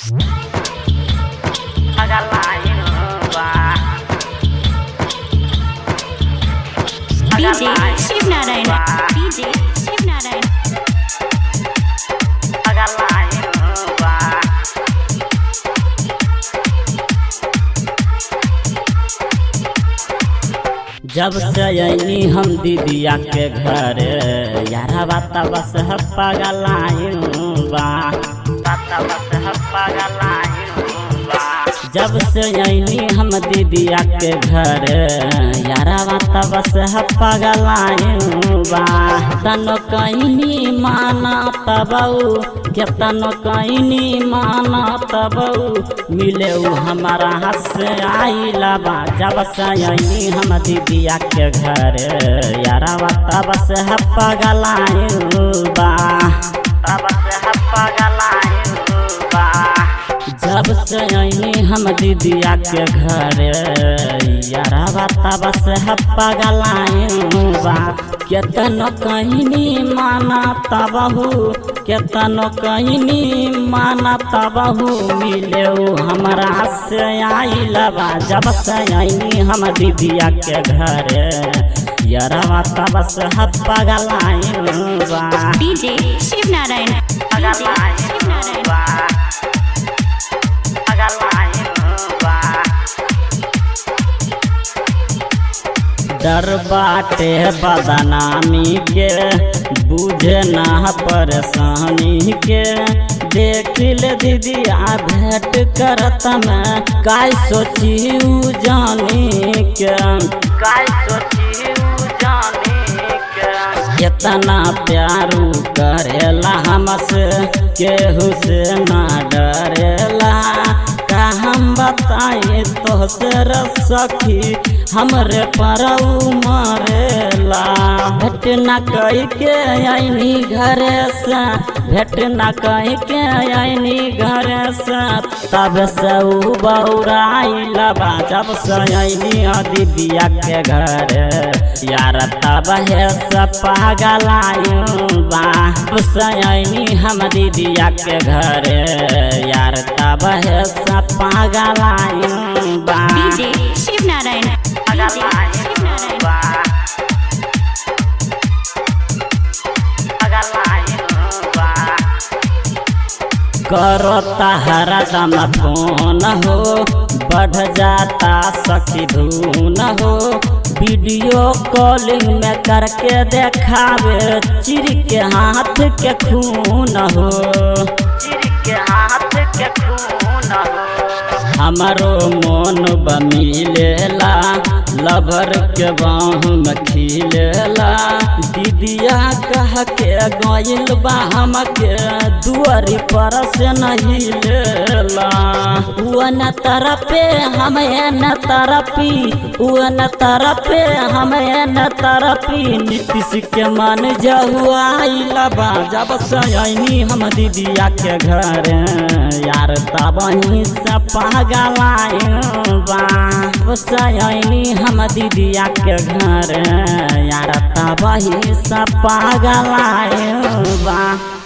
DJ Shivnarayan DJ Shivnarayan जब से अनी हम दीदिया के घर यारा बाता बस हप्पा गलायूं बा बाता बस हप्पा गलायूं बा जब से अनी हम दीदिया के घर यारा बाता बस हप्पा गलायूं बा तनो कहीं माना तबऊ केतनो कहीं माना तबऊ मिले उ हमारा हाथ से आइला बा जब से अनी हम दीदिया के घर यारा बाता बस हप्पा गलायूं बा बस हप्पा गलायूं बा जब से अनी हम दीदिया के घर यारा बाता बस हप्पा गलायूं बा केतनो कहीं माना तबहू केतनो कहीं माना तबहू मिले उ हमरा से आइला बा जब से अनी हम दीदिया के घर यारा बाता बस हप्पा गलायूं बा DJ शिवनारायण DJ शिवनारायण डर बाटे बदनामी के बुझे ना परेशानी के देखिल दीदी आ भेंट करत में काय सोची उ जानी के काय सोची उ जानी के इतना प्यारू करेला हमसे केहू से ना डरेला का हम बताए तो सर सखी हमरे पर मरेला भेट न कही के आईनी घर से भेट न कही के आईनी घर से तब से उ बौराइला बा जब से आईनी दीदिया के घर यार तब है से पागल आयूं बा तब से आईनी हम दीदिया के घर यार तब है से पागल आयूं बा DJ शिवनारायण DJ शिवनारायण करो हरा दम फोन हो बढ़ जाता सखी धून हो वीडियो कॉलिंग में करके देखावे चिर के हाथ के खून हो चिर के हाथ के खून हो हमारो मन बमिलेला लभर के बाहू में खिलेला दीदिया कह के गइल बा हमके दुआरी पर से नहीं लेला उ न तरफे हम न तरफी उ न तरफे हम न तरफी नीतीश के मन जहुआइला बा जब से आईनी हम दीदिया के घर यार तब ही से पागल आयूं बा जब से आईनी हम दीदिया के घर यार तब ही से पागल आयूं बा